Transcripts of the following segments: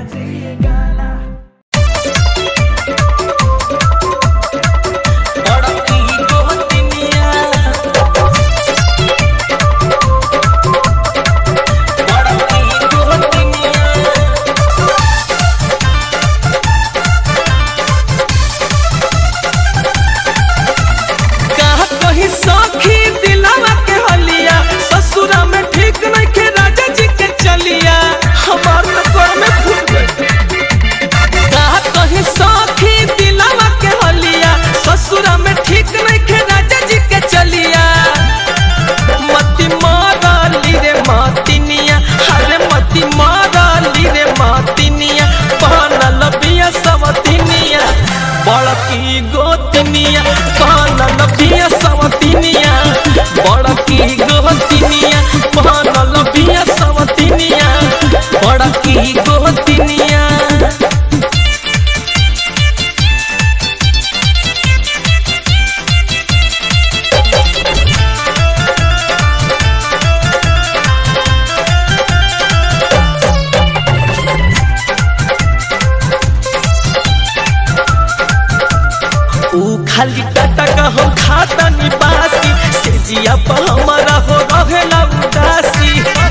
बड़की गोतनिया बड़की गोतनिया कहा कहीं सखी दिलावा के हलिया ससुरा में ठीक नहीं के राजा जी के चलिया हमार तो कर में फूट गई कहा कहीं सखी दिलावा के हलिया ससुरा में ठीक नहीं के राजा जी के चलिया मती मारली रे मातिनिया अरे मती मारली रे मातिनिया पहनल बिया सवतिनिया बड़की गोतनिया पहनल बिया सवतिनिया बड़की गोतनिया पहनल बिया सवतिनिया बड़की गोतनिया ऊ खाली टाटा का हम खाता निवासी से जिया पर हमारा हो रहेला उदासी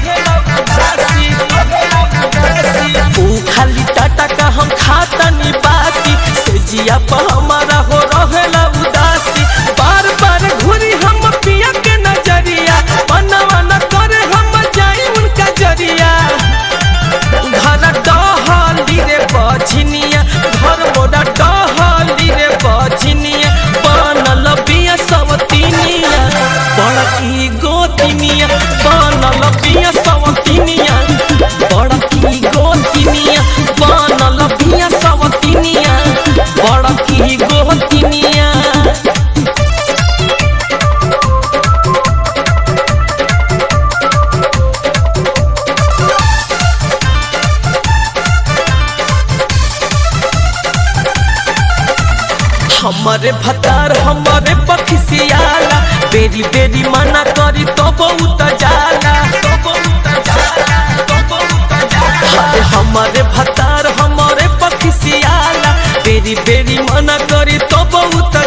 ऊ खाली टाटा का हम खाता निवासी से जिया पर हमारा हो रहेला उदासी बार बार घूरी हम पिया के नजरिया बनवा न करे हम जाई उनका जरिया घर डहली रे बझनिया घर मोरा डहली रे बझनिया बनल बिया सवतिनिया बड़की गोतिनिया बनल बिया सवतिनिया बड़की गोतिनिया बनल बिया सवतिनिया बड़की गोतिनिया हमारे भतार हमारे पखसियाला बेरी बेरी मना करी तो बहुत जाला तो बहुत जाला तो बहुत जाला अरे हमारे भतार हमारे पखसियाला बेरी बेरी मना करी तो बहुत